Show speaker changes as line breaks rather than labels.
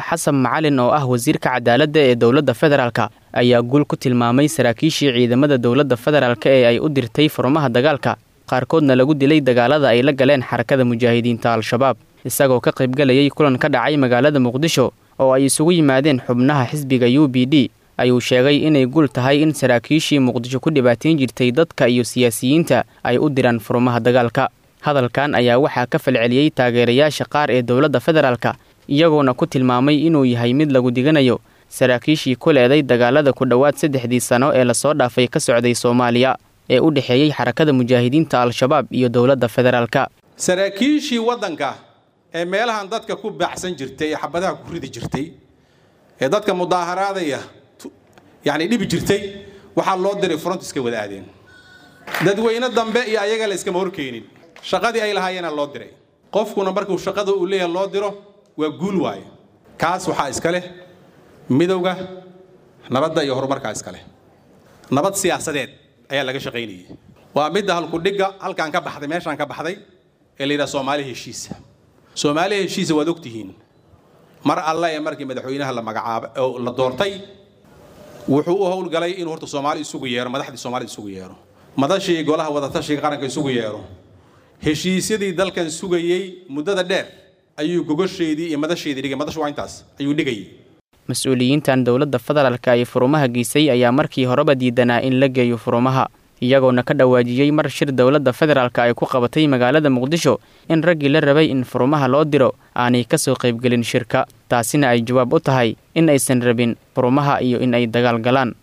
xasan macalin oo ah wasiirka cadaaladda ee dowladda federaalka ayaa guul ku tilmaamay saraakiishii ciidamada dowladda federaalk ee ay u dirtay furmaha dagaalka qaarkoodna lagu dilay dagaalada ay la galeen xarakada mujaahidiinta al-shabaab isagoo ka qaybgalayay kulan ka dhacay magaalada muqdisho oo ay isugu yimaadeen xubnaha xisbiga u b d ayuu sheegay inay guul tahay in saraakiishii muqdisho ku dhibaatain jirtay dadka iyo siyaasiyiinta ay u diraan furmaha dagaalka hadalkan ayaa waxaa ka falceliyey taageerayaasha qaar ee dowladda federaalka iyagoona ku tilmaamay inuu yahay mid lagu diganayo saraakiishii ku leeday dagaalada ku dhowaad saddexdii sano ee lasoo dhaafay ka socday soomaaliya ee u dhexeeyey xarakada mujaahidiinta al-shabaab iyo dowladda federaalka
saraakiishii waddanka ee meelahan dadka ku baacsan jirtay ee xabadaha ku ridi jirtay ee dadka mudaaharaadaya yacni dhibi jirtay waxaa loo diray front iska wada aadeen dadweyne dambe iyo ayaga la iskama horkeenin shaqadii ay lahaayeenaa loo diray qofkuna markuu shaqada uu leeyahay loo diro waa guul waaye kaas waxaa iska leh midowga nabadda iyo horumarkaa iska leh nabad siyaasadeed ayaa laga shaqaynayay waa midda halkudhigga halkaan ka baxday meeshaan ka baxday ee la yidhaha soomaali heshiisa soomaali heshiisa waad ogtihiin mar alle ee markii madaxweynaha la magacaabay oo la doortay wuxuu u howlgalay inuu horta soomaali isugu yeero madaxdii soomaalida isugu yeero madashii golaha wadatashiga qaranka isugu yeero heshiisyadii dalkan sugayey muddada dheer ayuu gogosheedii iyo madasheedii dhigay madashu waa intaas ayuu dhigayay
mas-uuliyiintan dowladda federaalka ay furumaha geysay ayaa markii horeba diidanaa in la geeyo furumaha iyagoona ka dhawaajiyey mar shir dowladda federaalka ay ku qabatay magaalada muqdisho in raggii la rabay in furumaha loo diro aanay ka soo qaybgelin shirka taasina ay jawaab u tahay in aysan rabin furumaha iyo in ay dagaal galaan